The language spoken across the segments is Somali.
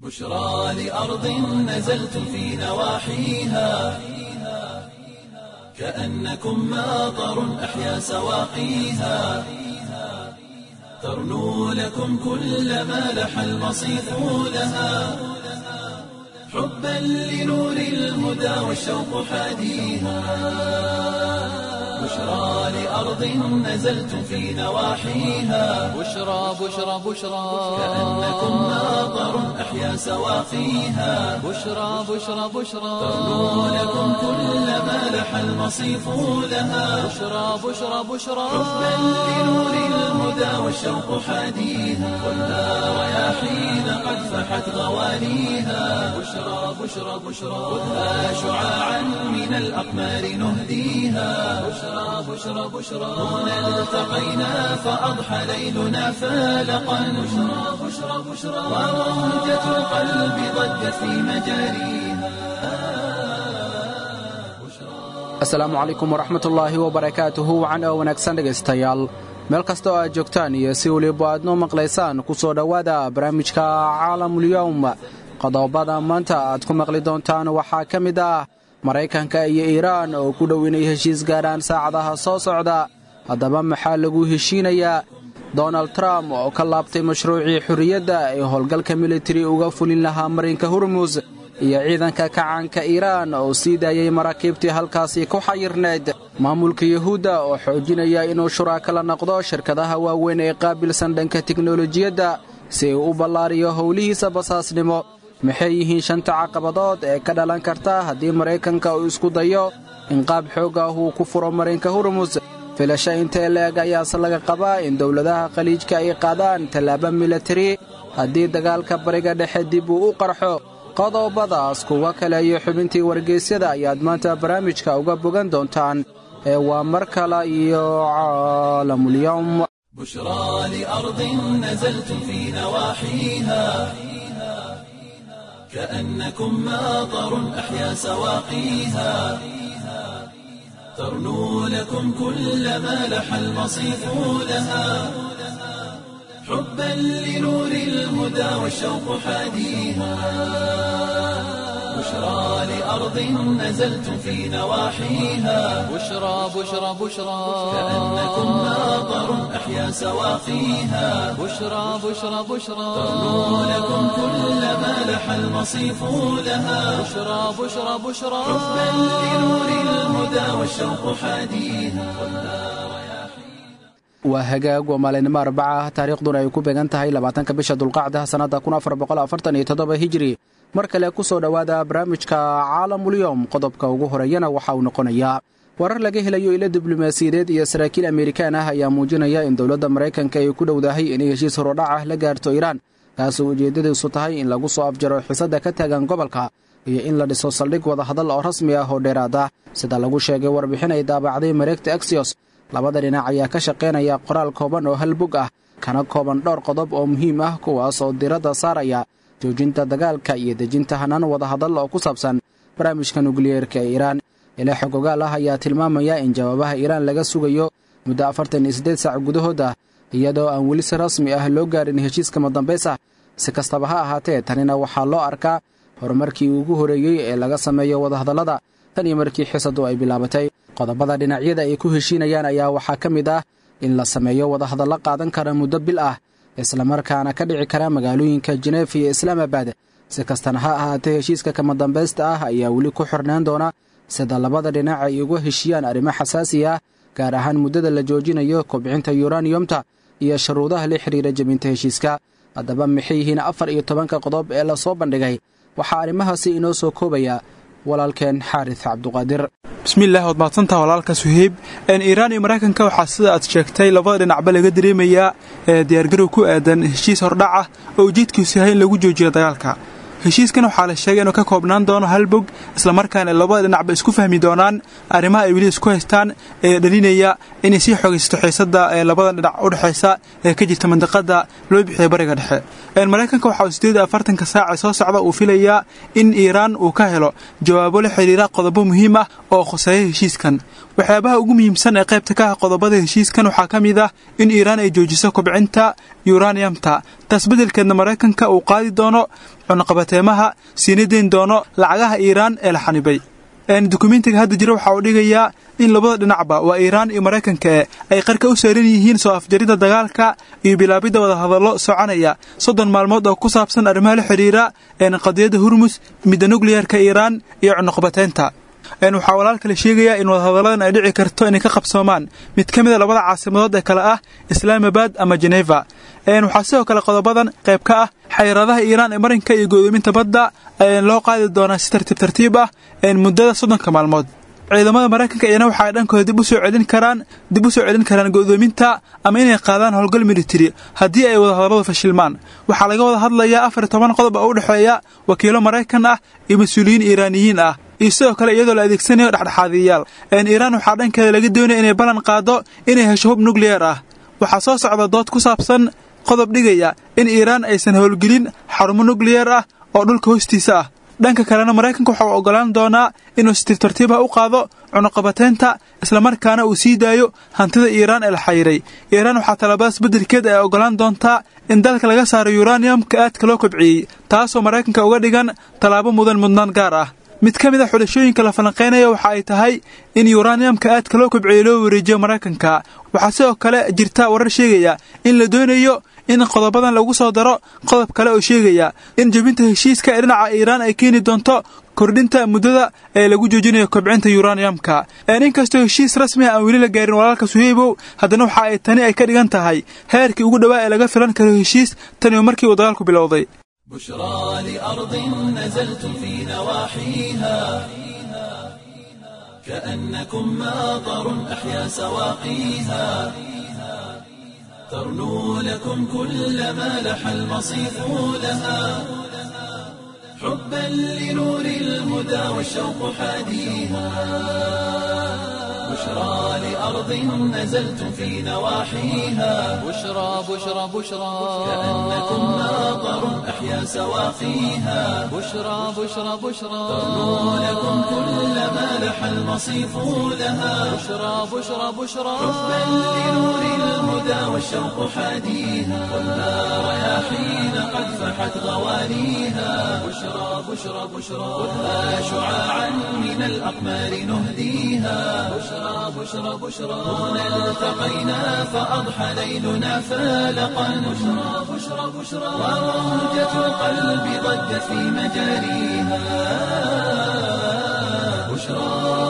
بشرى لأرض نزلت في نواحيها كأنكم ماطر أحيا سواقيها ترنو لكم كل ما لح المصيف لها حبا لنور الهدى والشوق حاديها بشرى لأرض نزلت في نواحيها بشرى بشرى بشرى كأنكم ماطر أحيا سواقيها بشرى بشرى بشرى ترنو لكم كل ما لح المصيف لها بشرى بشرى بشرى حبا لنور الهدى والشوق حاديها والنار رياحين قد فحت غوانيها بشرى بشرى بشرى خذها شعاعا من الأقمار نهديها بشرى بشرى بشرى هنا التقينا فأضحى ليلنا فالقا بشرى بشرى بشرى وموجة القلب ضجت في مجاريها asalaamu calaykum waraxmatullaahi wabarakaatuhu wacan oo wanaagsan dhegaystayaal meel kasta oo aad joogtaan iyo si weliba aad noo maqlaysaan ku soo dhowaada barnaamijka caalamulyowm qodobada maanta aad ku maqli doontaan waxaa ka mid ah maraykanka iyo iiraan oo ku dhow inay heshiis gaadhaan saacadaha soo socda haddaba maxaa lagu heshiinayaa donald trump oo ka laabtay mashruucii xurriyadda ee howlgalka militari uga fulin lahaa marinka hurmus iyo ciidanka kacaanka iiraan oo sii daayay maraakiibtii halkaasi ku xayirnayd maamulka yuhuudda oo xoojinaya inuu shuraaka la noqdo shirkadaha waaweyn ee qaabilsan dhanka tiknolojiyadda si uu u ballaariyo howlihiisa basaasnimo maxay yihiin shanta caqabadood ee ka dhalan karta haddii maraykanka uu isku dayo in qaab xoog ah uu ku furo marinka hurmus filasho intee leeg ayaase laga qabaa in dowladaha khaliijka ay qaadaan tallaabo militari haddii dagaalka bariga dhexe dib uu u qarxo qodobadaas kuwa kale iyo xubintii wargeysyada ayaad maanta barnaamijka uga bogan doontaan ee waa mar kale iyo caalamulyowm بشرى لأرض نزلت في نواحيها كأنكم ماطر أحيا سواقيها ترنو لكم كل ما لح المصيف لها حبا لنور الهدى والشوق حاديها بشرى لأرض نزلت في نواحيها بشرى بشرى بشرى كأنكم ماطر أحيا سواقيها بشرى بشرى بشرى ترنو لكم كل ما لح المصيف لها بشرى بشرى بشرى حبا لنور الهدى والشوق حاديها waa hagaag waa maalinimo arbaca ah taariikhduna ay ku beegan tahay labaatanka bisha dulqacda sannadda hijri mar kale ku soo dhowaada barnaamijka caalamulyowm qodobka ugu horeeyana waxa uu noqonayaa warar laga helayo ilo diblomaasiyadeed iyo saraakiil amerikaan ah ayaa muujinaya in dowladda maraykanka ay ku dhowdahay inay heshiis horodhac ah la gaarto iiraan taasoo ujeeddadiisu tahay in lagu soo afjaro xisadda ka taagan gobolka iyo in la dhiso saldhig wadahadal oo rasmi ah oo dheeraad ah sida lagu sheegay warbixin ay daabacday mareegta axios labada dhinac ayaa ka shaqaynaya qoraal kooban oo hal bog ah kana kooban dhowr qodob oo muhiim ah kuwaas oo diradda saaraya joojinta dagaalka iyo dejinta hanaan wadahadal oo ku saabsan barnaamijka nukliyeerka ee iiraan ilaa xogogaal ah ayaa tilmaamaya in jawaabaha iiraan laga sugayo muddo afartan iyo siddeed saac gudahood ah iyadoo aan weli si rasmi ah loo gaarin heshiiska madambays ah si kastaba ha ahaatee tanina waxaa loo arkaa horumarkii ugu horeeyey ee laga sameeyo wadahadallada tan iyo markii xisadu ay bilaabatay qodobada dhinacyada ay ku heshiinayaan ayaa waxaa ka mid ah in la sameeyo wadahadallo qaadan kara muddo bil ah islamarkaana ka dhici kara magaalooyinka jeneef iyo islaamabad si kastana ha ahaatee heshiiska kama dambaysta ah ayaa weli ku xirnaan doona sida labada dhinac ay uga heshiyaan arrimo xasaasi ah gaar ahaan muddada la joojinayo kobcinta yuraniyomta iyo shuruudaha la xidhiira jebinta heshiiska haddaba maxay yihiin afar iyo tobanka qodob ee lasoo bandhigay waxaa arrimahaasi inoo soo koobaya walaalkeen xaaris cabduqaadir bismillaah waad mahadsantaha walaalka suheyb iiraan iyo maraykanka waxaa sida aad sheegtay labada dhinacba laga dareemayaa diyaargarow ku aadan heshiis hordhac ah oo ujeedkiisu yahay in lagu joojiyo dagaalka heshiiskan waxaa la sheegay inuu ka koobnaan doono hal bog islamarkaana labada dhinacba isku fahmi doonaan arrimaha ay weli isku haystaan ee dhalinaya inay sii xoogaysato xiisadda ee labada dhinac u dhexaysa ee ka jirta mandiqada loo bixiya bariga dhexe maraykanka waxa uu sideed afartanka saaca soo socda uu filayaa in iiraan uu ka helo jawaabo la xidhiira qodobo muhiim ah oo khuseeya heshiiskan waxyaabaha ugu muhiimsan ee qaybta ka ah qodobada heshiiskan waxaa ka mid ah in iiraan ay joojiso kobcinta yuraniyamta taas beddelkeedna maraykanka uu qaadi doono cunaqabateemaha siina deyn doono lacagaha iiraan ee la xanibay dukumentiga hadda jira waxa uu dhigayaa in labada dhinacba waa iiraan iyo maraykanka e ay qarka u saaran yihiin soo afjaridda dagaalka iyo bilaabidda wadahadallo soconaya soddon maalmood oo ku saabsan arrimaha la xidhiira qadiyadda hurmus midda nukliyarka iiraan iyo cunuqbateynta waxaa walaalka la sheegayaa in wadahadalladan ay dhici karto inay ka qabsoomaan mid ka mid a labada caasimadood ee kale ah islaamabad ama jeneva waxaa sidoo kale qodobadan qayb ka ah xayiraadaha iiraan ee marinka iyo go'doominta badda loo qaadi doonaa si tartiib tartiib ah muddada soddonka maalmood ciidamada maraykanka iyana waxa ay dhankooda dib u soo celin karaan dib u soo celin karaan go'doominta ama inay qaadaan howlgal militari haddii ay wadahadalladu fashilmaan waxaa laga wada hadlayaa afar iyo toban qodob oo u dhexeeya wakiilo maraykan ah iyo mas-uuliyiin iiraaniyiin ah iyo sidoo kale iyadoo la adeegsanayo dhexdhexaadiyayaal iiraan waxaa dhankeeda laga doonaya inay ballan qaado inay hesho hub nukliyar ah waxaa soo socda dood ku saabsan qodob dhigaya in iiraan aysan howlgelin xarumo nukliyar ah oo dhulka hoostiisa ah dhanka kalena maraykanka waxa uu oggolaan doonaa inuu si tirtartiib ah u qaado cunuqabateynta islamarkaana uu sii daayo hantida iiraan ee la xayiray iiraan waxaa talaabadaas beddelkeed ay oggolaan doontaa in dalka laga saaro yuraniyamka aadka loo kobciyey taasoo maraykanka uga dhigan tallaabo mudan mudnaan gaar ah mid ka mid a xulashooyinka la falanqaynaya waxa ay tahay in yuraniyamka aadka loo kobciyey loo wareejiyo maraykanka waxaa sidoo kale jirta warar sheegaya in la doonayo in qodobadan lagu soo daro qodob kale oo sheegaya in jebinta heshiiska ee dhinaca iiraan ay keeni doonto kordhinta muddada ee lagu joojinayo kobcinta yuraniyamka inkastoo heshiis rasmi ah aan weli la gaarin walaalka suheybow haddana waxa ay tani ay ka dhigan tahay heerkii ugu dhowaa ee laga filan karo heshiis taniyo markii uu dagaalku bilowday بشرى لأرض نزلتم في نواحيها كأنكم ماطر أحيا سواقيها ترنو لكم كل ما لح المصيف لها حبا لنور الهدى والشوق حاديها بشرى لأرض نزلتم في نواحيها بشرى بشرى بشرى كأنكم ماطر أحيا سواقيها بشرى بشرى بشرى ترنو لكم كل ما لح المصيف لها بشرى بشرى بشرى حبا لنور الهدى والشوق حاديها والنار رياحين قد فحت غوانيها بشرى بشرى بشرى خذها شعاعا من الأقمار نهديها بشرى بشرى بشرى هنا التقينا فأضحى ليلنا فالقا بشرى بشرى بشرى وموجة القلب ضجت في مجاريها بشرى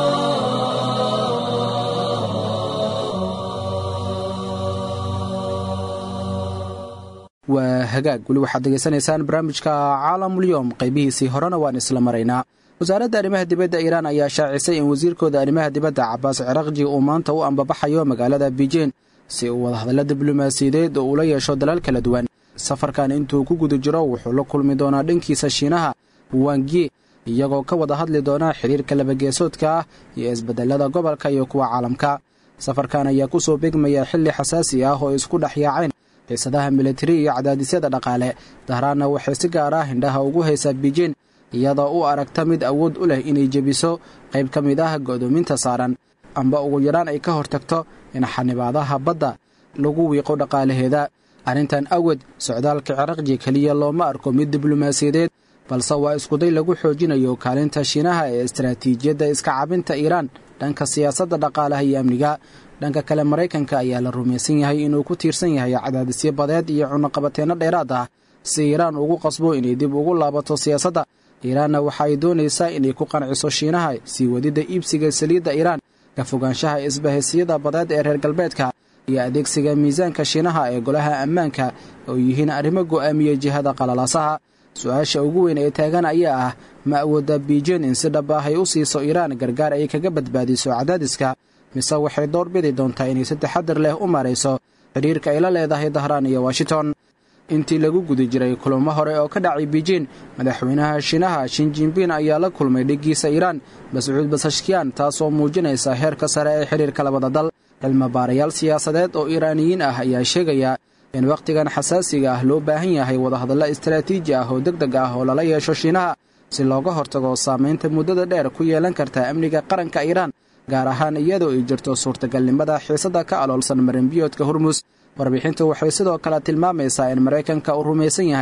waa hagaag weli waxaad degeysanaysaan barnaamijka caalamulyoom qaybihiisii horena waan isla maraynaa wasaaradda arrimaha dibadda iiraan ayaa shaacisay in wasiirkooda arrimaha dibadda cabaas cirakji uu maanta u ambabaxayo magaalada biijin si uu wadahadalla diblomaasiyadeed oo ula yeesho dalal kala duwan safarkan intuu ku guda jiro wuxuu la kulmi doonaa dhankiisa shiinaha wangye iyagoo ka wada hadli doona xidhiirka labageesoodka ah iyo isbedelada gobolka iyo kuwa caalamka safarkan ayaa ku soo begmaya xilli xasaasi ah oo isku dhex yaaceen xiisadaha militari iyo cadaadisyada dhaqaale dahraanna waxay si gaar ah hindhaha ugu haysaa biijin iyadoo u aragta mid awood u leh inay jebiso qayb ka mid ah go'doominta saaran amba ugu yaraan ay ka hortagto in xanibaadaha badda lagu wiiqo dhaqaalaheeda arrintan awgeed socdaalka ciraqji keliya looma arko mid diblomaasiyadeed balse waa iskuday lagu xoojinayo kaalinta shiinaha ee istaraatiijiyadda iska cabinta iiraan dhanka siyaasadda dhaqaalaha iyo amniga dhanka kale maraykanka ayaa la rumaysan yahay inuu ku tiirsan yahay cadaadisyo badeed iyo cunaqabateenno dheeraad ah si iiraan ugu qasbo inay dib ugu laabato siyaasadda iiraanna waxa ay doonaysaa inay ku qanciso shiinaha sii wadidda iibsiga saliidda iiraan ka fogaanshaha isbahaysiyada badeed ee reer galbeedka iyo adeegsiga miisaanka shiinaha ee golaha ammaanka oo yihiin arrimo go'aamiya jihada qalalaasaha su-aasha ugu weyn ee taagan ayaa ah ma awoodda biijin in si dhab ah ay u siiso iiraan gargaar ay kaga badbaadiso cadaadiska mise waxay door bidi doontaa inay si taxadar leh u marayso xidhiirka ay la leedahay dahraan iyo washington intii lagu guda jiray kulamo hore oo ka dhacay biijin madaxweynaha shiinaha shinjinbin ayaa la kulmay dhiggiisa iiraan mascuud basashkiyan taasoo muujinaysa heerka sare ee xidhiirka labada dal cilmibaarayaal siyaasadeed oo iiraaniyiin ah ayaa sheegaya in wakhtigan xasaasiga ah loo baahan yahay wadahadallo istaraatiiji ah oo deg deg ah oo lala yeesho shiinaha si looga hortago saamaynta muddada dheer ku yeelan karta amniga qaranka iiraan gaar ahaan iyadoo ay jirto suurtagalnimada xiisadda ka aloolsan marinbiyoodka hormus warbixintu waxay sidoo kale tilmaamaysaa in maraykanka uu rumaysan yahay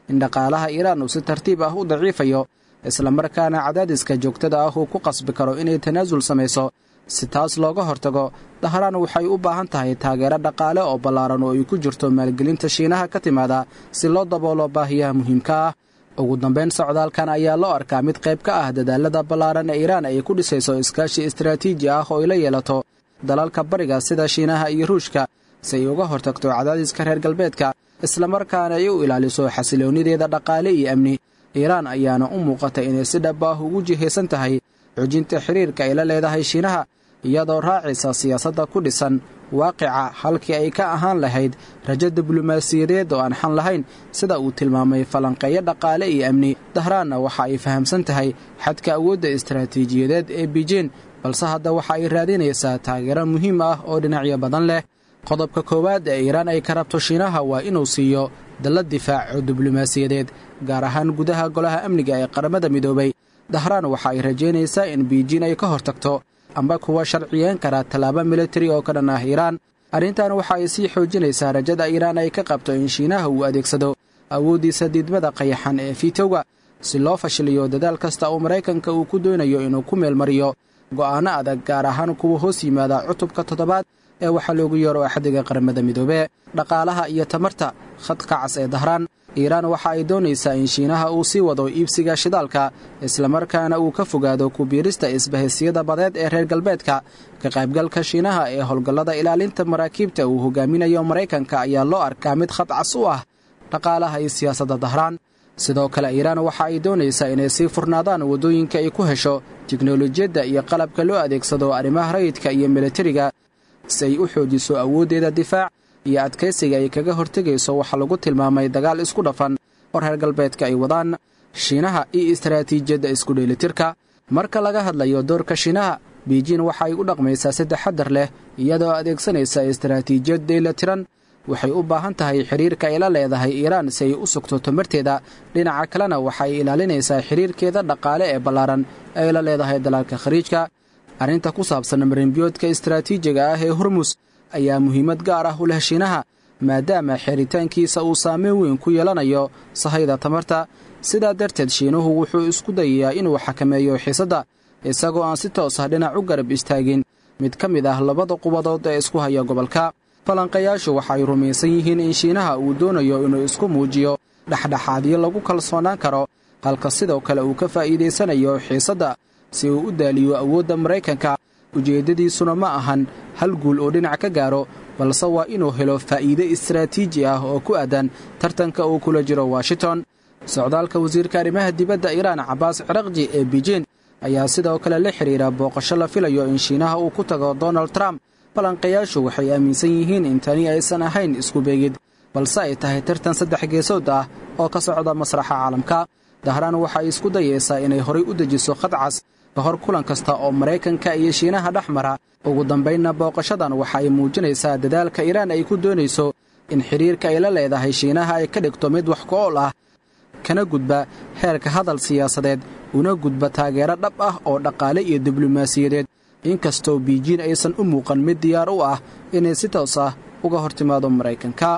in dhaqaalaha iiraan uu si tartiib ah u daciifayo islamarkaana cadaadiska joogtada ah uu ku qasbi karo inay tanaasul samayso si taas looga hortago dahraan waxay u baahan tahay taageero dhaqaale oo ballaaran oo ay ku jirto maalgelinta shiinaha ka timaada si loo daboolo baahiyaha muhiimka ah ugu dambayn socdaalkan ayaa loo arkaa mid qayb ka ah dadaalada ballaaran ee iiraan ay ku dhisayso iskaashi istaraatiiji ah oo ay la yeelato dalalka bariga sida shiinaha iyo ruushka si ay uga hortagto cadaadiska reer galbeedka islamarkaana ay u ilaaliso xasiloonnideeda dhaqaale iyo amni iiraan ayaana u muuqata inay si dhab ah ugu jihaysan tahay xujinta xiriirka ay la leedahay shiinaha iyadoo raacaysa siyaasadda ku dhisan waaqica halkii ay ka ahaan lahayd rajo diblomaasiyadeed oo aan xan lahayn sida uu tilmaamay falanqeeyo dhaqaale iyo amni dahraanna waxa ay fahamsan tahay xadka awoodda istaraatiijiyadeed ee bijiin balse hadda waxa ay raadinaysaa taageero muhiim ah oo dhinacyo badan leh qodobka koowaad ee iiraan ay ka rabto shiinaha waa inuu siiyo dallad difaac oo diblomaasiyadeed gaar ahaan gudaha golaha amniga ee qaramada midoobay dahraan waxa ay rajaynaysaa in biijiin ay ka hortagto amba kuwa sharciyeen kara tallaabo militari oo ka dhan ah iiraan arrintan waxa ay sii xoojinaysaa rajada iiraan ay ka qabto in shiinaha uu adeegsado awooddiisa diidmada qayaxan ee fiitowga si loo fashiliyo dadaal kasta uu maraykanka uu ku doonayo inuu ku meelmariyo go'aanno adag gaar ahaan kuwa hoos yimaada cutubka toddobaad ee waxaa loogu yeero axdiga qaramada midoobe dhaqaalaha iyo tamarta khadka cas ee dahraan iiraan waxa ay doonaysaa in shiinaha uu sii wado iibsiga shidaalka islamarkaana uu ka fogaado kubiirista isbahaysiyada badeed ee reer galbeedka ka qaybgalka shiinaha ee howlgallada ilaalinta maraakiibta uu hogaaminayo maraykanka ayaa loo arkaa mid khad cas u ah dhaqaalaha iyo siyaasadda dahraan sidoo kale iiraan waxa ay doonaysaa inay sii furnaadaan waddooyinka ay ku hesho tiknolojiyadda iyo qalabka loo adeegsado arrimaha rayidka iyo militariga si ay u xoojiso awooddeeda difaac iyo adkaysiga ay kaga hortegayso waxaa lagu tilmaamay dagaal isku dhafan oo reer galbeedka ay wadaan shiinaha iyo istaraatiijiyadda isku dheelitirka marka laga hadlayo doorka shiinaha biijiin waxa ay u dhaqmaysaa si taxadar leh iyadoo adeegsanaysa istaraatiijiyad dheelatiran waxay u baahan tahay xidhiirka ay la leedahay iiraan si ay u sugto tamarteeda dhinaca kalena waxa ay ilaalinaysaa xidhiirkeeda dhaqaale ee ballaaran ay la leedahay dalalka khariijka arrinta ku saabsan marinbiyoodka istaraatiijiga ah ee hormus ayaa muhiimad gaar ah u leh shiinaha maadaama xiritaankiisa uu saameyn weyn ku yeelanayo sahayda tamarta sidaa darteed shiinuhu wuxuu isku dayayaa inuu xakameeyo xiisadda isagoo aan si toos ah dhinac u garab istaagin mid ka mid ah labada qubadood ee isku haya gobolka falanqayaashu waxay rumaysan yihiin in shiinaha uu doonayo inuu isku muujiyo dhexdhexaadyo lagu kalsoonaan karo halka sidoo kale uu ka faa'iidaysanayo xiisadda si uu u daaliyo awoodda maraykanka ujeeddadiisuna ma ahan hal guul oo dhinac ka gaaro balse waa inuu helo faa'iide istaraatiiji ah oo ku aadan tartanka uu kula jiro washington socdaalka wasiirka arrimaha dibadda iiraan cabaas ciraqji ee bijiin ayaa sidoo kale la xidhiira booqasho la filayo in shiinaha uu ku tago donald trump balanqayaashu waxay aaminsan yihiin in tani aysan ahayn isku beegid balse ay tahay tartan saddex geesood ah oo ka socda masraxa caalamka dahraan waxay isku dayaysaa inay horay u dejiso khadcas ka hor kulan kasta oo maraykanka iyo shiinaha dhex mara ugu dambaynna booqashadan waxa ay muujinaysaa dadaalka iiraan ay ku doonayso in xidhiirka ay la leedahay shiinaha ay ka dhigto mid wax ku-ool ah kana gudba heerka hadal siyaasadeed una gudba taageero dhab ah oo dhaqaale iyo diblomaasiyadeed inkastoo biijiin aysan u muuqan mid diyaar u ah inay si toos ah uga hor timaado maraykanka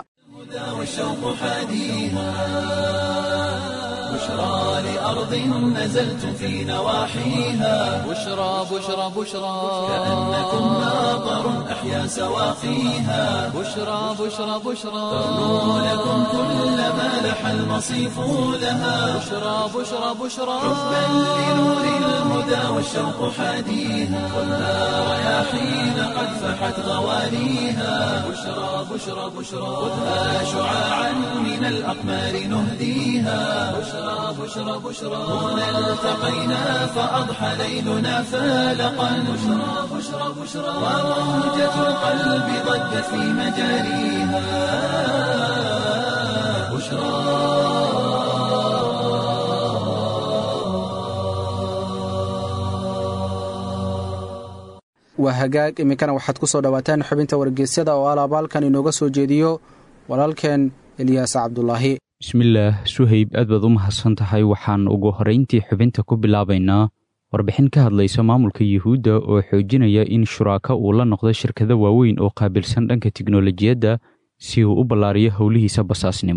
بشرى لأرض نزلت في نواحيها بشرى بشرى بشرى كأنكم ناظر أحيا سواقيها بشرى بشرى بشرى تغنو لكم كل ما لح المصيف لها بشرى بشرى بشرى حبا لنور الهدى والشوق حاديها خذها رياحين قد فحت غواليها بشرى بشرى بشرى خذها شعاعا من الأقمار نهديها بشرى بشرى بشرى هنا التقينا فأضحى ليلنا فالقا بشرى بشرى بشرى وموجة القلب ضجت في مجاريها بشرى waa hagaag iminkana waxaad ku soo dhowaataan xubinta wargeysyada oo alaabaalkan inooga soo jeediyo walaalkeen eliyaas cabdulaahi bismillaah suhayb aad baad u mahadsan tahay waxaan ugu horrayntii xubinta ku bilaabaynaa warbixin ka hadlaysa maamulka yuhuudda oo xoojinaya in shuraaka uu la noqdo shirkado waaweyn oo qaabilsan dhanka tiknolojiyadda si uu u ballaariyo howlihiisa basaasnimo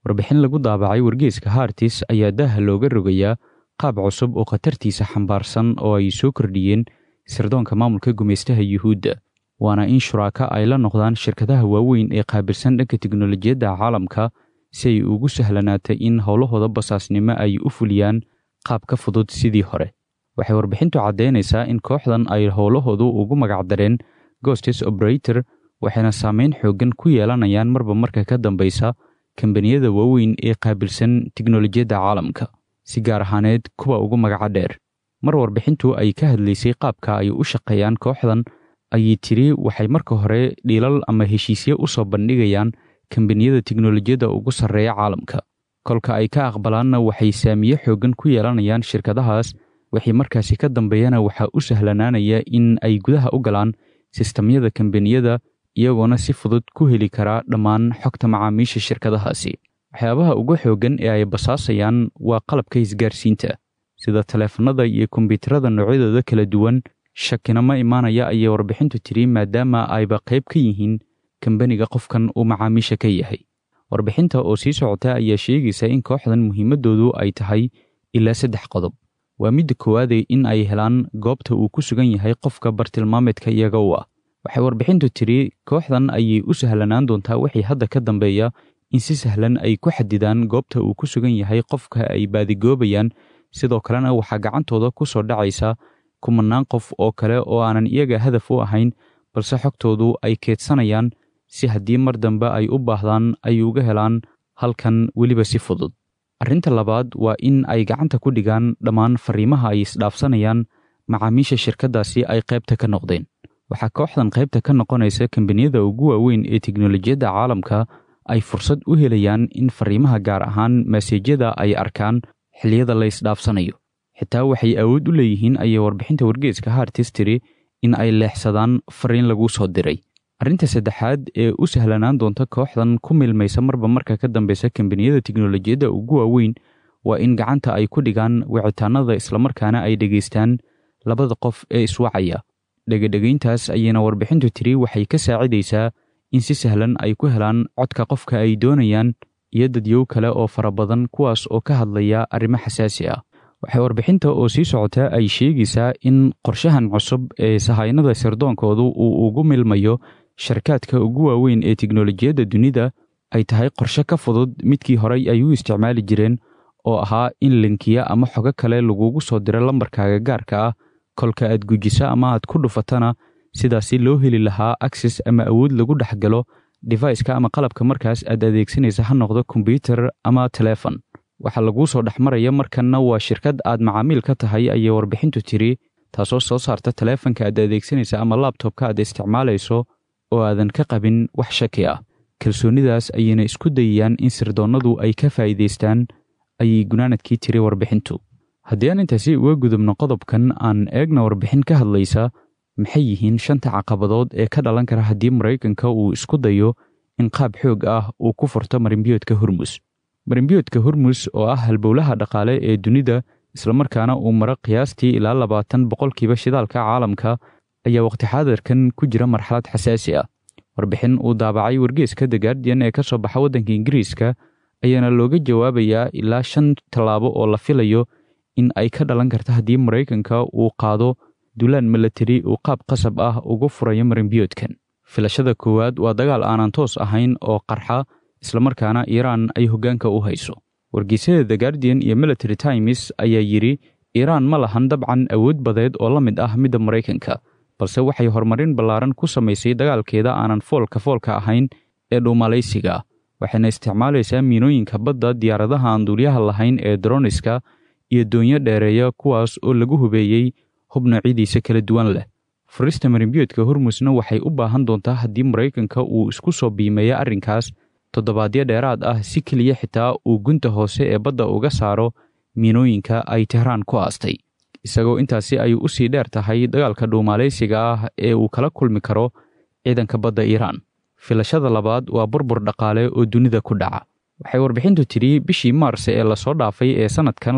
warbixin lagu daabacay wargeeska hartis ayaa daaha looga rogayaa qaab cusub oo khatartiisa xambaarsan oo ay soo kordhiyeen sirdoonka maamulka gumaystaha yuhuudda waana in shuraaka ay la noqdaan shirkadaha waaweyn ee qaabilsan dhanka teknolojiyadda caalamka si ay ugu sahlanaatay in howlahooda basaasnimo ay u fuliyaan qaab ka fudud sidii hore waxay warbixintu caddaynaysaa in kooxdan ay howlahoodu ugu magacdareen gostes operator waxayna saameyn xooggan ku yeelanayaan marba marka ka dambaysa kambaniyada waaweyn ee qaabilsan teknolojiyadda caalamka si gaar ahaaneed kuwa ugu magaca dheer mar warbixintu ay ka hadlaysay qaabka ay u shaqeeyaan kooxdan ayay tiri waxay marka hore dhiilal ama heshiisyo u soo bandhigayaan kambaniyada teknolojiyadda ugu sarreeya caalamka kolka ay ka aqbalaanna waxay saamiye xooggan ku yeelanayaan shirkadahaas wixii markaasi ka dambeeyana waxaa u sahlanaanaya in ay gudaha u galaan sistamyada kambaniyada iyagoona si fudud ku heli karaa dhammaan xogta macaamiisha shirkadahaasi waxyaabaha ugu xooggan ee ay basaasayaan waa qalabka isgaarsiinta sida taleefannada iyo kombiyuutarada noocyadooda kala duwan shakina ma imaanaya ayay warbixintu tiri maadaama ayba qayb ka yihiin kambaniga qofkan uu macaamiisha ka yahay warbixinta oo sii socota ayaa sheegaysa in kooxdan muhiimaddoodu ay tahay ilaa saddex qodob waa midda koowaade in ay helaan goobta uu ku sugan yahay qofka bartilmaameedka iyaga u ah waxay warbixintu tiri kooxdan ayay u sahlanaan doontaa wixii hadda ka dambeeya in si sahlan ay ku xadidaan goobta uu ku sugan yahay qofka ay baadigoobayaan sidoo kalena waxaa gacantooda ku soo dhacaysa kumanaan qof oo kale oo aanan iyaga hadaf u ahayn balse xogtoodu ay keedsanayaan si haddii mar dambe ay u baahdaan ay uga helaan halkan weliba si fudud arrinta labaad waa in ay gacanta ku dhigaan dhammaan fariimaha ay isdhaafsanayaan macaamiisha shirkaddaasi ay qaybta ka noqdeen waxaa kooxdan qaybta ka noqonaysa kambaniyada ugu waaweyn ee teknolojiyadda caalamka ay fursad u helayaan in fariimaha gaar ahaan maseejyada ay arkaan xilliyada la isdhaafsanayo xitaa waxay awood u leeyihiin ayay warbixinta wargeeska hartis tiri in ay leexsadaan fariin lagu soo diray arrinta saddexaad ee u sahlanaan doonta kooxdan ku milmaysa marba marka ka dambeysa kambaniyada teknolojiyadda ugu waaweyn waa in gacanta ay ku dhigaan wicitaanada islamarkaana ay dhegaystaan labada qof ee iswacaya dhegedhegayntaas ayayna warbixintu tiri waxay ka saacidaysaa in si sahlan ay ku helaan codka qofka ay doonayaan iyo dadyow kale oo fara badan kuwaas oo ka hadlaya arrimo xasaasi ah waxay warbixinta oo sii socota ay sheegaysaa in qorshahan cusub ee sahaynada sirdoonkoodu uu ugu milmayo sharkaadka ugu waaweyn ee teknolojiyadda dunida ay tahay qorshe ka fudud midkii horey ay u isticmaali jireen oo ahaa in linkiya ama xogo kale lagugu soo diro lambarkaaga gaarka ah kolka aad gujiso ama aad ku dhufatana sidaasi loo heli lahaa akses ama awood lagu dhex galo defaiska ama qalabka markaas aad adeegsanaysa ha noqdo kombyutar ama telefon waxaa laguu soo dhex maraya markanna waa shirkad aad macaamiil ka tahay ayay warbixintu tiri taasoo soo saarta taleefanka aad adeegsanaysa ama labtobka aad isticmaalayso oo aadan ka qabin wax shaki ah kalsoonidaas ayayna isku dayayaan in sirdoonnadu ay ka faa'iidaystaan ayay gunaanadkii tiri warbixintu haddii aan intaasi uga gudubno qodobkan aan eegna warbixin ka hadlaysa maxay yihiin shanta caqabadood ee ka dhalan kara haddii maraykanka uu isku dayo in qaab xoog ah uu ku furto marimbiyoodka hormus marimbiyoodka hormus oo ah halbowlaha dhaqaale ee dunida islamarkaana uu maro qiyaastii ilaa labaatan boqolkiiba shidaalka caalamka ayaa waqti xaadirkan ku jira marxalad xasaasi ah warbixin uu daabacay wargeeska the guardian ee ka soo baxa waddanka ingiriiska ayaana looga jawaabayaa ilaa shan tallaabo oo la filayo in ay ka dhalan karta haddii maraykanka uu qaado dulaan milatari uu qaab qasab ah ugu furayo marimbiyoodkan filashada koowaad waa dagaal aanan toos ahayn oo qarxa islamarkaana iiraan ay hoggaanka u hayso wargeysyada the guardian iyo military times ayaa yidhi iiraan ma lahan dabcan awood badeed oo la mid ah midda maraykanka balse waxay horumarin ballaaran ku samaysay dagaalkeeda aanan foolka foolka ahayn ee dhuumalaysiga waxayna isticmaalaysaa miinooyinka badda diyaaradaha aan duulyaha lahayn ee droniska iyo doonyo dheereeya kuwaas oo lagu hubeeyey hub noocyadiisa kala duwan leh furista marimbiyoodka hormusna waxay u baahan doontaa haddii maraykanka uu isku soo biimeeyo arrinkaas toddobaadyo dheeraad ah si keliya xitaa uu gunta hoose ee badda uga saaro miinooyinka ay tehraan ku aastay isagoo intaasi ay u sii dheer tahay dagaalka dhuumaalaysiga ah ee uu kala kulmi karo ciidanka badda iiraan filashada labaad waa burbur dhaqaale oo dunida ku dhaca waxay warbixintu tidhi bishii maars ee lasoo dhaafay ee sannadkan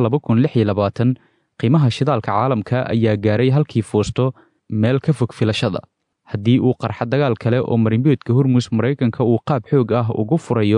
qiimaha shidaalka caalamka ayaa gaaray halkii fuusto meel ka fog filashada haddii uu qarxa dagaal kale oo marimbiyoodka hormus maraykanka uu qaab xoog ah ugu furayo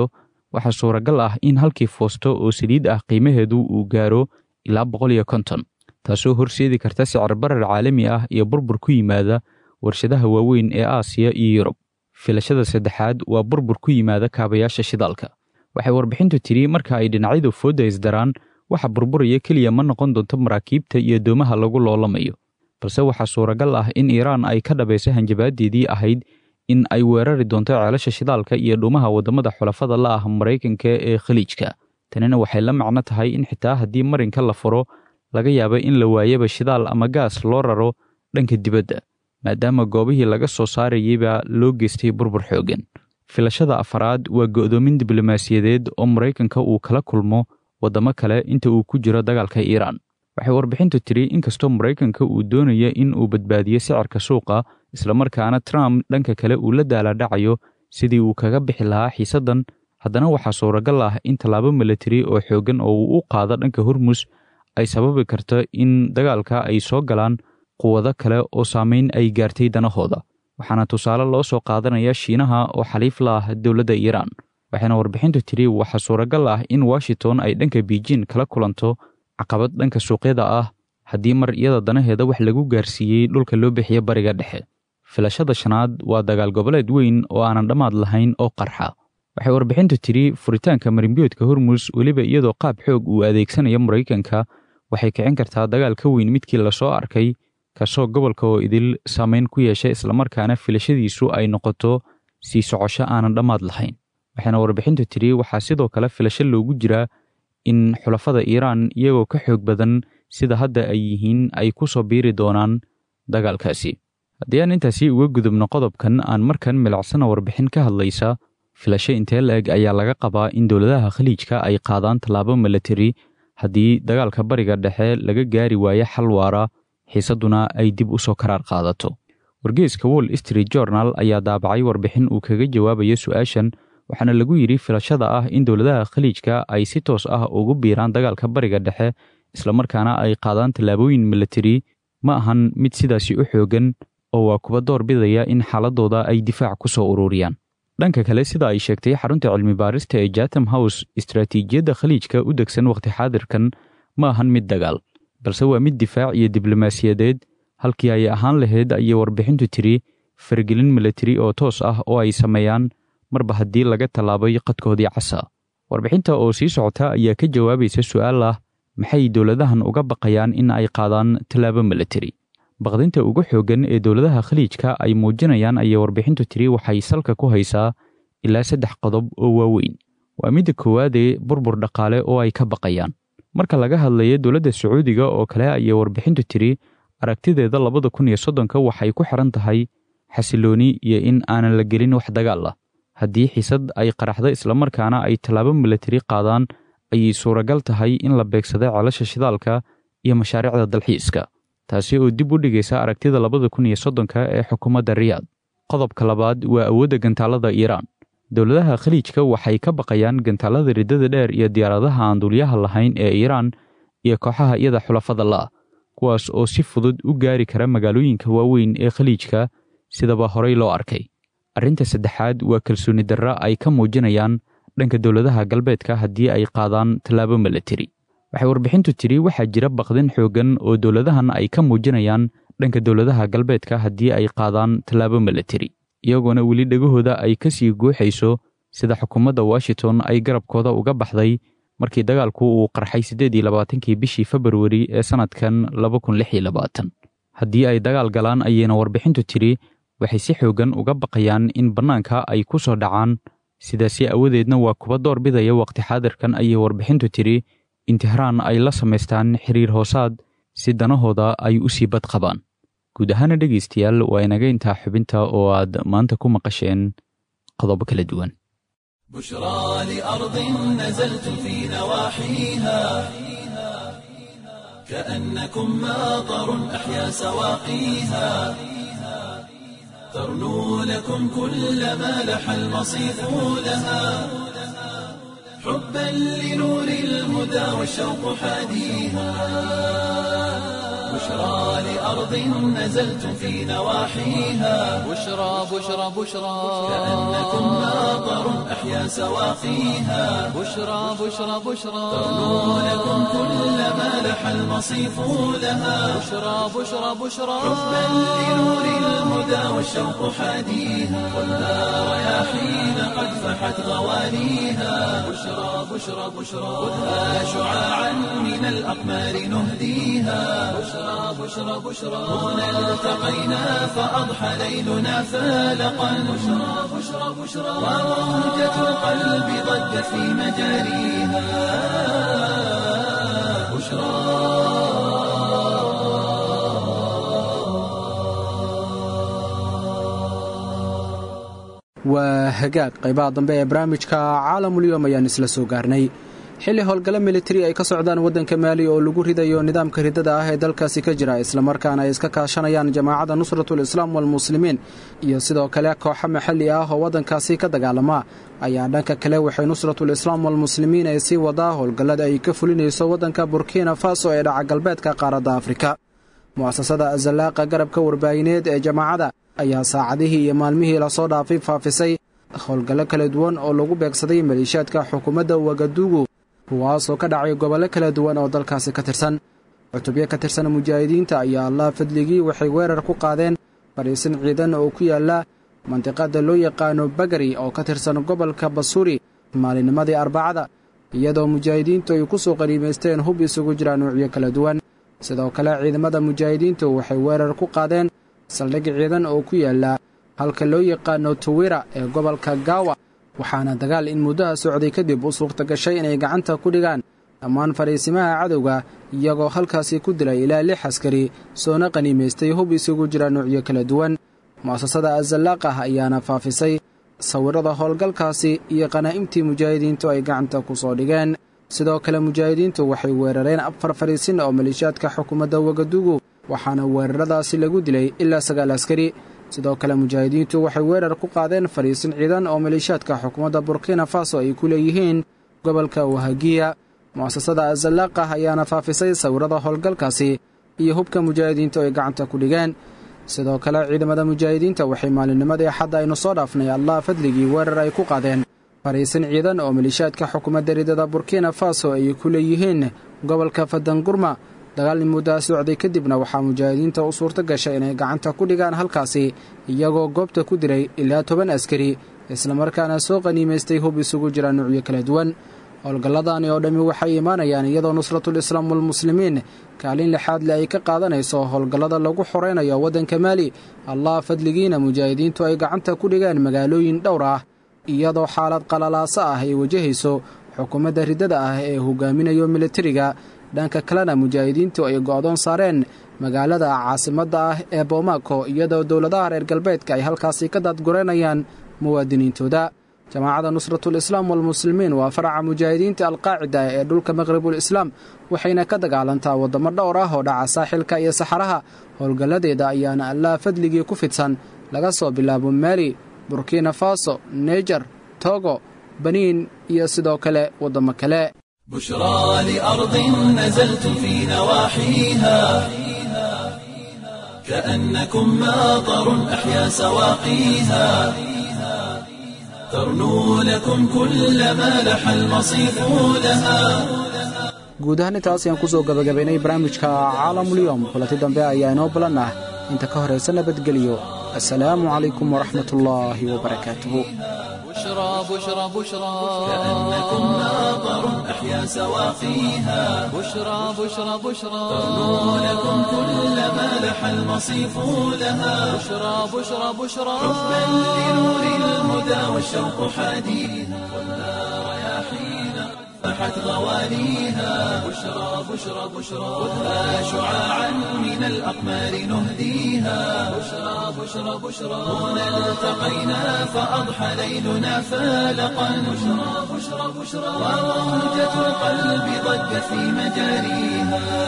waxaa suuragal ah in halkii foosto oo saliid ah qiimaheedu uu gaaro ilaa boqol iyo konton taasoo horseedi karta sicir barar caalami ah iyo burbur ku yimaada warshadaha waaweyn ee aasiya iyo yurub filashada saddexaad waa burbur ku yimaada kaabayaasha shidaalka waxay warbixintu tidhi marka ay dhinacyadu foodda isdaraan waxa burburaya keliya ma noqon doonto maraakiibta iyo doomaha lagu loolamayo balse waxaa suuragal ah in iiraan ay ka dhabayso hanjabaadeedii ahayd in ay weerari doonto ceelasha shidaalka iyo dhuumaha waddamada xulafada la ah maraykanka ee khaliijka tanina waxay la macno tahay in xitaa haddii marinka la furo laga yaaba in la waayaba shidaal ama gaas loo raro dhanka dibadda maadaama goobihii laga soo saarayeyba loo geystay burbur xooggan filashada afaraad waa go'doomin diblomaasiyadeed oo maraykanka uu kala kulmo waddamo kale inta uu ku jiro dagaalka iiraan waxay warbixintu tidhi inkastoo maraykanka uu doonaya in uu badbaadiyo sicirka suuqa islamarkaana trump dhanka kale uu la daaladhacayo sidii uu kaga bixi lahaa xiisaddan haddana waxaa suuragal ah in tallaabo milatari oo xooggan oo uu u qaado dhanka hormus ay sababi karto in dagaalka ay soo galaan quwado kale oo saamayn ay gaartay danahooda waxaana tusaale loo soo qaadanaya shiinaha oo xaliif la ah dowladda iiraan waxayna warbixintu tidhi waxaa suuragal ah in washington ay dhanka beijing kala kulanto caqabad dhanka suuqyada ah haddii mar iyada danaheeda wax lagu gaarsiiyey dhulka loo bixiyo bariga dhexe filashada shanaad waa dagaal goboleed weyn oo aanan dhammaad lahayn oo qarxa waxay warbixintu tidhi furitaanka marimbiyoodka hormus weliba iyadoo qaab xoog uu adeegsanayo maraykanka waxay kicin kartaa dagaal ka weyn midkii lasoo arkay kaasoo gobolka oo idil saamayn ku yeesha islamarkaana filashadiisu ay noqoto sii socosho aanan dhammaad lahayn waxayna warbixintu tidhi waxaa sidoo kale filasho loogu jiraa in xulafada iiraan iyagoo ka xoog badan sida hadda ay yihiin ay ku soo biiri doonaan dagaalkaasi haddii aan intaasi uga gudubno qodobkan aan markan milicsana warbixin ka hadlaysa filasho intee la-eg ayaa laga qabaa in dowladaha khaliijka ay qaadaan tallaabo milatari haddii dagaalka bariga dhexe laga gaari waayo xal waara xiisadduna ay dib u soo karaar qaadato wargeeska wall street journal ayaa daabacay warbixin uu kaga jawaabayo su-aashan waxaana lagu yidhi filashada ah in dowladaha khaliijka ay si toos ah ugu biiraan dagaalka bariga dhexe islamarkaana ay qaadaan tallaabooyin milatari ma ahan mid sidaasi u xooggan oo waa kuwa door bidaya in xaaladooda ay difaac ku soo ururiyaan dhanka kale sida ay sheegtay xarunta cilmi baarista ee jatham house istaraatiijiyadda khaliijka u degsan wakhti xaadirkan ma ahan mid dagaal balse waa mid difaac iyo diblomaasiyadeed halkii ay ahaan lahayd ayay warbixintu tiri faragelin milatari oo toos ah oo ay sameeyaan marba haddii laga tallaabay qadkoodii casa warbixinta oo sii socota ayaa ka jawaabaysa su'aal ah maxay dowladahan uga baqayaan in ay qaadaan tallaabo milatari baqdinta ugu xooggan ee dowladaha khaliijka ay muujinayaan ayay warbixintu tiri waxay salka ku haysaa ilaa saddex qodob oo waaweyn waa midda koowaadee burbur dhaqaale oo ay ka baqayaan marka laga hadlayo dowladda sacuudiga oo kale ayay warbixintu tiri aragtideeda labada kun iyo soddonka waxay ku xiran tahay xasilooni iyo in aanan la gelin wax dagaal ah haddii xiisad ay qaraxdo islamarkaana ay tallaabo milatari qaadaan ayay suuragal tahay in la beegsado ceelasha shidaalka iyo mashaariicda dalxiiska taasi oo dib u dhigaysa aragtida labada kun iyo soddonka ee xukuumadda riyaad qodobka labaad waa awoodda gantaalada iiraan dowladaha khaliijka waxay ka baqayaan gantaalada riddada dheer iyo diyaaradaha aan duulyaha lahayn ee iiraan iyo kooxaha iyada xulafada la'ah kuwaas oo si fudud u gaari kara magaalooyinka waaweyn ee khaliijka sidaba horey loo arkay arrinta saddexaad waa kalsooni darra ay ka muujinayaan dhanka dowladaha galbeedka haddii ay qaadaan tallaabo milatari waxay warbixintu tidhi waxaa jira baqdin xooggan oo dowladahan ay ka muujinayaan dhanka dowladaha galbeedka haddii ay qaadaan tallaabo milatari iyagoona weli dhegahooda ay ka sii guuxayso sida xukuumadda washington ay garabkooda uga baxday markii dagaalku uu qarxay siddeed iyo labaatankii bishii februari ee sannadkan laba kun lix iyo labaatan haddii ay dagaal galaan ayayna warbixintu tidhi waxay si xooggan uga baqayaan in bannaanka ay ku soo dhacaan sidaasi awadeedna waa kuwa door bidaya waqti xaadirkan ayay warbixintu tidhi in tehraan ay la samaystaan xiriir hoosaad si danahooda ay u sii bad qabaan guud ahaana dhegaystayaal waa inaga intaa xubinta oo aad maanta ku maqasheen qodobo kala duwan بشرى لأرض نزلتم في نواحيها كأنكم ماطر أحيا سواقيها ترنو لكم كل ما لح المصيف لها حبا لنور الهدى والشوق حاديها بشرى لأرض نزلتم في نواحيها بشرى بشرى بشرى كأنكم ماطر أحيا سواقيها بشرى بشرى بشرى ترنو لكم كل ما لح المصيف لها بشرى بشرى بشرى حبا لنور الهدى والشوق حاديها والنار رياحين قد فحت غواليها بشرى بشرى بشرى خذها شعاعا من الأقمار نهديها بشرى بشرى بشرى هنا التقينا فأضحى ليلنا فالقا بشرى بشرى بشرى وموجة القلب ضجت في مجاريها بشرى waa hagaag qaybaha dambe ee barnaamijka caalamulyoom ayaan isla soo gaarnay xilli howlgalo militari ay ka socdaan waddanka maali oo lagu ridayo nidaamka ridada ah ee dalkaasi ka jira islamarkaana ay iska kaashanayaan jamaacadda nusratul islaam walmuslimiin iyo sidoo kale kooxo maxalli ah oo waddankaasi ka dagaalama ayaa dhanka kale waxay nusratul islaam walmuslimiin ay sii wadaa howlgallada ay ka fulinayso waddanka burkina faso ee dhaca galbeedka qaaradda afrika mu'asasada azallaaqa garabka warbaahineed ee jamaacadda ayaa saacadihii iyo maalmihii lasoo dhaafay faafisay howlgallo kala duwan oo lagu beegsaday maleeshiyaadka xukuumadda wagadugu kuwaasoo ka dhacay gobollo kala duwan oo dalkaasi ka tirsan cutubyo ka tirsan mujaahidiinta ayaa allah fadligii waxay weerar ku qaadeen fadhiisin ciidan oo ku yaalla mandiqada loo yaqaano bagari oo ka tirsan gobolka basuri maalinimadii arbacada iyadoo mujaahidiintu ay ku soo qaniimaysteen hub isugu jira nuucyo kala duwan sidoo kale ciidamada mujaahidiintu waxay weerar ku qaadeen saldhig ciidan oo ku yaalla halka loo yaqaano tuwira ee gobolka gaawa waxaana dagaal in muddaha socday kadib u suurta gashay inay gacanta ku dhigaan dhammaan fadhiisimaha cadowga iyagoo halkaasi ku dilay ilaa lix askari soona qaniimaystay hub isugu jira nuucyo kala duwan mu'asasada azalaaqah ayaana faafisay sawirrada howlgalkaasi iyo qanaa'imtii mujaahidiintu ay gacanta ku soo dhigeen sidoo kale mujaahidiintu waxay weerareen afar fadhiisin oo maleeshiyaadka xukuumadda wagadugu waxaana weeraradaasi lagu dilay ilaa sagaal askari sidoo kale mujaahidiintu waxay weerar ku qaadeen fadhiisin ciidan oo maleeshiyaadka xukuumadda burkina faso ay ku leeyihiin gobolka wahagiya mu'asasada azalaaqah ayaana faafisay sawirrada howlgalkaasi iyo hubka mujaahidiintu ay gacanta ku dhigeen sidoo kale ciidamada mujaahidiinta waxay maalinnimadii xadda aynu soo dhaafnay allah fadligii weerar ay ku qaadeen fadhiisin ciidan oo maleeshiyaadka xukuumadda ridada burkina faso ay ku leeyihiin gobolka fadangurma dagaal muddaa socday kadibna waxaa mujaahidiinta u suurto gashay inay gacanta ku dhigaan halkaasi iyagoo goobta ku diray ilaa toban askari islamarkaana soo qaniimaystay hub isugu jira nuucyo kala duwan howlgalladani oo dhammi waxay imaanayaan iyadoo nusratul islaam walmuslimiin kaalin lixaad le ay ka qaadanayso howlgallada lagu xoraynayo waddanka maali allah fadligiina mujaahidiintu ay gacanta ku dhigaan magaalooyin dhowr ah iyadoo xaalad qalalaaso ah ay wajahayso xukuumadda riddada ah ee hogaaminayo militariga dhanka kalena mujaahidiintu ay go'doon saareen magaalada caasimadda ah ee boomako iyadoo dowladaha reer galbeedka ay halkaasi ka daadgureynayaan muwaadiniintooda jamaacadda nusratul islaam walmuslimiin waa faraca mujaahidiinta alqaacida ee dhulka maqribul islaam waxayna ka dagaalantaa waddamo dhowr ah oo dhaca saaxilka iyo saxaraha howlgalladeeda ayaana allah fadligii ku fidsan laga soo bilaabo maali burkina faso neger togo baniin iyo sidoo kale waddamo kale بشرى لأرض نزلتم في نواحيها كأنكم ماطر أحيا سواقيها ترنو لكم كل ما لح المصيف لها guud ahaan intaas ayaan ku soo gabagabaynay barnaamijka caalamulyoom kulanti dambe ayaa inoo balan ah inta ka horaysa nabadgeliyo assalaamu calaykum waraxmat ullaahi wabarakaatuhu بشرى بشرى بشرى كأنكم ماطر أحيا سواقيها بشرى بشرى بشرى ترنو لكم كل ما لح المصيف لها بشرى بشرى بشرى حبا لنور الهدى والشوق حاديها والنار رياحين فحت غوانيها بشرى بشرى بشرى خذها شعاعا من الأقمار نهديها بشرى بشرى بشرى هنا التقينا فأضحى ليلنا فالقا بشرى بشرى بشرى وموجة القلب ضجت في مجاريها